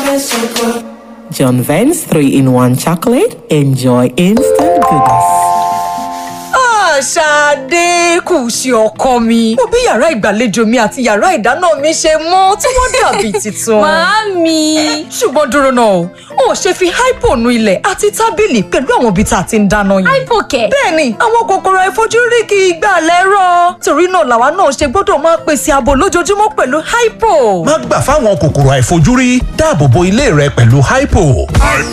John Vance 3 in 1 chocolate. Enjoy instant goodness. Ṣadé kù sí ọkọ mi. Mo bí yàrá ìgbàlejò mi àti yàrá ìdáná mi ṣe mọ́ tí wọ́n dàbí tuntun. Màámi. Ṣùgbọ́n dúró náà o, o ò ṣe fi hypo nu ilẹ̀ àti tábìlì pẹ̀lú àwọn ibi tá a ti ń dáná yẹn. Hypo kẹ̀. Bẹ́ẹ̀ni, àwọn kòkòrò àìfojúrí kì í gbà lẹ́rọ̀. Torí náà làwa náà ṣe gbọ́dọ̀ máa pèsè ààbò lójoojúmọ́ pẹ̀lú hypo. má gbà fáwọn kòkòrò àìfojúrí dáàbò bo ilé rẹ pẹ̀lú hypo.